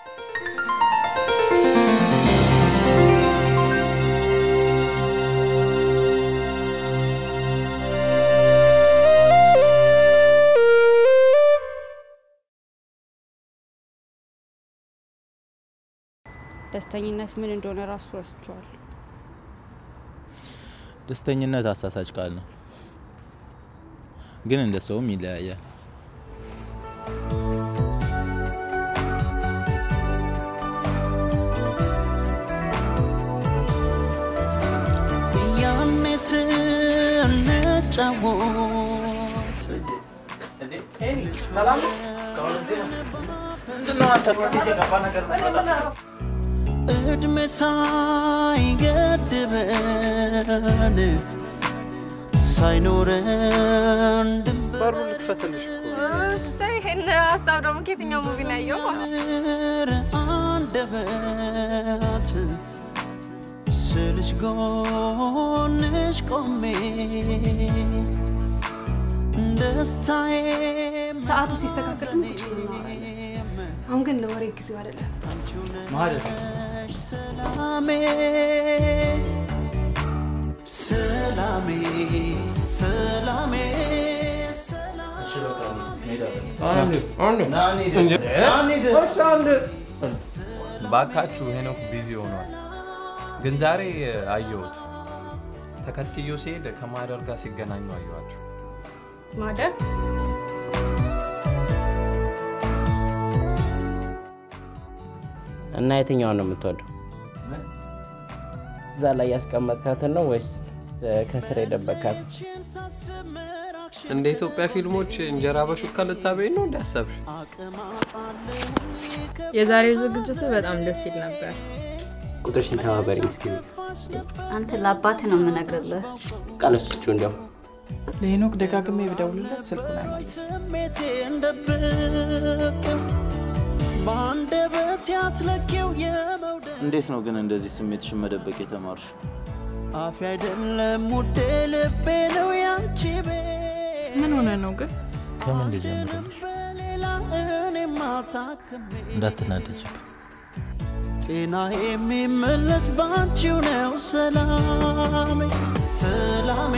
ደስተኝነት ምን እንደሆነ ራሱ ረስቸዋለሁ። ደስተኝነት አሳሳች ቃል ነው፣ ግን እንደ ሰውም ይለያያል። ያኔ ስንጫወት እድሜ ሳይገድበን ሳይኖረን ድንበር በሩ ልክፈትልሽ እኮ እሰይ ይሄን ሀሳብ ደግሞ ከየትኛው ሙቪ ነው ያየው? አንደበት ስልሽ ጎንሽ ቆሜ ደስታዬ ሰዓቱ ሲስተካከል ደግሞ ቁጭ ብለን እናወራለን። አሁን ግን ለወሬ ጊዜው አይደለም። ሰላሜ ሰላሜ ሰላሜ ባካችሁ ሄኖክ ቢዚ ሆኗል። ግን ዛሬ አየሁት። ተከትዮ ሲሄድ ከማደር ጋር ሲገናኙ አየኋቸው። ማደር እና የትኛውን ነው የምትወደው? እዛ ላይ ያስቀመጥካትን ነው ወይስ ከስር የደበካት? እንደ ኢትዮጵያ ፊልሞች እንጀራ በሹካ ልታበይ ነው እንዳሰብሽ? የዛሬው ዝግጅት በጣም ደስ ይል ነበር። ቁጥርሽን ተባበሪኝ እስኪ። አንተ ለአባት ነው የምነግርልህ። ቃለሱቹ እንዲያው ለሄኖክ ደጋግሜ ብደውልለት ስልኩን አይመልስም። ስሜቴን ደብቅ በአንደበት ያትለኬው የመውደድ እንዴት ነው ግን እንደዚህ ስሜትሽን መደበቅ የተማርሽ? አፍ አይደለም ውዴ ልቤ ነው ያንቺ ቤት ምን ሆነ ነው ግን? ከምን ልጀምርልሽ? በሌላ እኔማ ታክሜ እንዳትናደጅብኝ። ጤና የሚመለስ ባንቺው ነው ሰላሜ ሰላሜ